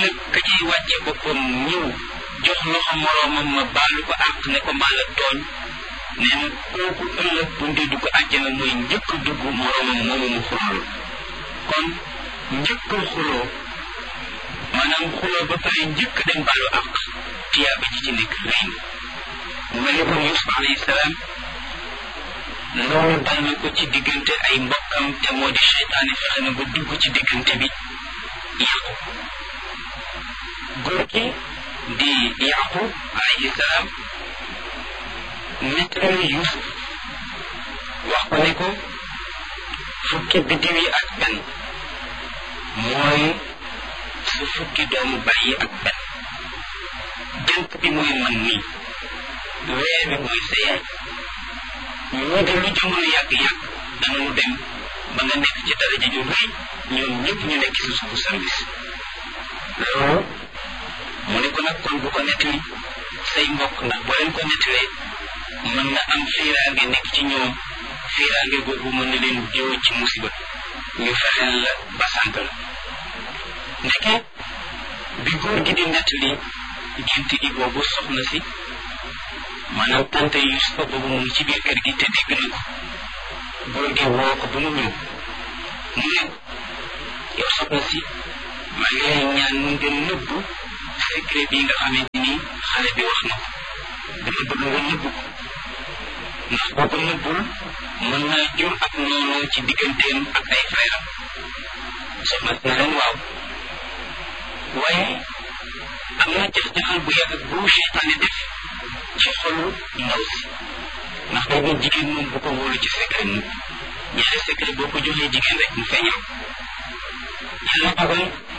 ëllëg ka ciy wàcce boppam ñëw jox loxo moroomam ma baalu ko àq ne ko maa la tooñ nee na kooku ëllëg bu ndee dugg àjjana mooy njëkk dugg moroomam moomu mu xuloo kon njëkk xuloo maanaam xuloo ba pare njëkk dem baalu àq tiyaaba ji ci nekk rëy na mu mel ni kon Yuusuf alayhi salaam loolu dal na ko ci diggante ay mbokkam te moo di seytaane fexe na ba dugg ci diggante bi yàqu góor gi di yaqub alayhi salaam nettali Yuusuf wax ko ne ko fukki biddiw yi ak benn mooy su fukki doomu bàyyi ak benn jant bi mooy man nii weer bi mooy sa yaay ñoo de lu jamono yàgg-yàgg danañu dem ba nga nekk ci daraja ju rëy ñoom ñëpp ñu nekk ci suufu service loolu mu ne ko nag kon bu ko nettali say mbokk ndax boo leen ko nettalee mën na am fiiraange nekk ci ñoom fiiraange boobu mën na leen jiw ci musiba ñu fexeel la ba sànk la ndeke bi góor gi di nettali gént gi boobu soxna si maanaam tante Yusufa boobu mu ngi ci biir kër gi te dégg na ko góor gi woo ko ba mu ñëw mu ne yow soxna si maa ngi lay ñaan nga nëbbu secret bi nga xamante ni xale bi wax na ko dama bëgg nga nëbbu ko ndax boo ko nëbbul mën naa jur ak noonu ci digganteem ak ay frère soxna si ne leen waaw waaye am na jax-jaxal bu yàgg bu seytaane def ci xolu ndaw si ndax boobu jigéen moom bu ko wóolu ci secret mu ñaari secret boo ko joxee jigéen rek mu feeñal yàlla dogal